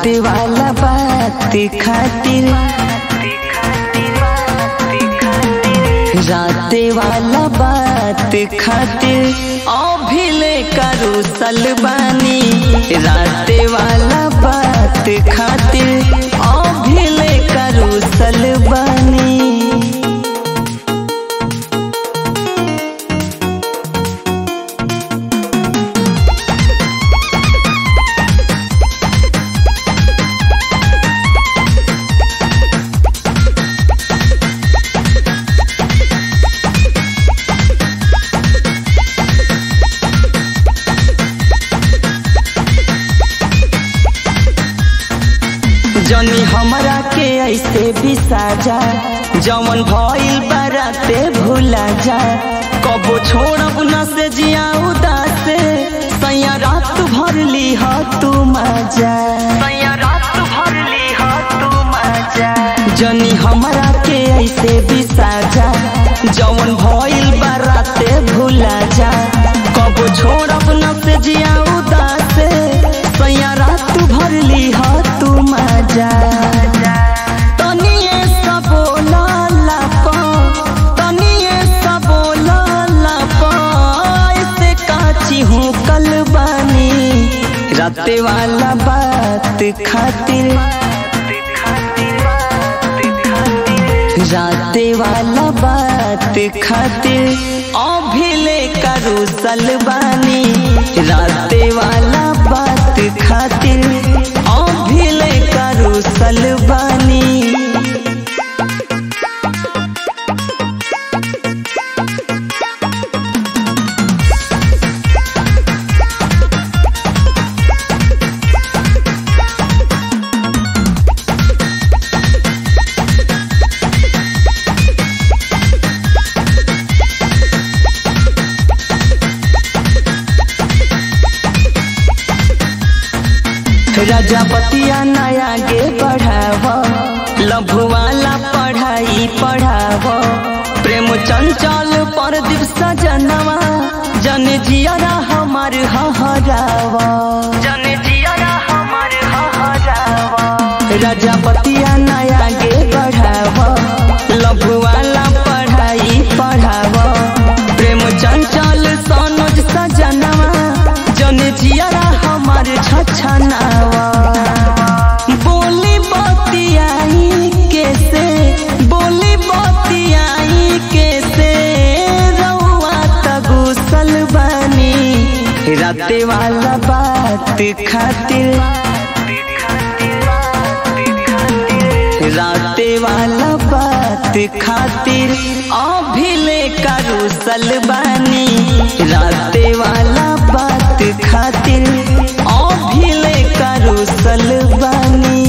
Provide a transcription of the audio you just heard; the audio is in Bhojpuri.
रात वाला बात खातिर रात वाला बात खातिर अभिले करू सलबानी रात वाला बात खातिर अभिले करू सलबानी जनी हमरा के ऐसे बिसाजा जवन भइल बाराते भूला जा कबो छोड़ब न से जिया उदासे सैया रात भर ली ह तू मजा सैया रात भर ली ह तू मजा जनी हमरा के ऐसे बिसाजा जवन भइल बाराते भूला जा कबो छोड़ब न से जिया उदासे सैया रात भर ली ह तू मजा तनिए सबोला लाप तनिए सबोला लाप ऐसे काची हूँ कल बानी राते वाला बात खातिर राते वाला बात खातिर अभिले करू सलबानी राते वाला बात खातिर अभिले करू सलबानी प्रजापतिया नया गे बढ़ाव लभु वाला पढ़ाई पढ़ाव प्रेम चंचल पर दिवस जनवा जन जियरा हमार हहराव जन जियरा हमार हहराव प्रजापतिया नया गे बढ़ाव लभु वाला पढ़ाई पढ़ाव प्रेम चंचल सनोज सजनवा जन जियरा हमार छछनावा बोली बतियाई कैसे बोली बतियाई कैसे रउआ तगुसल बनी राते वाला बात खातिर राते वाला बात खातिर अभिले करू सलबानी राते वाला बात खातिर अभिले करू सलबानी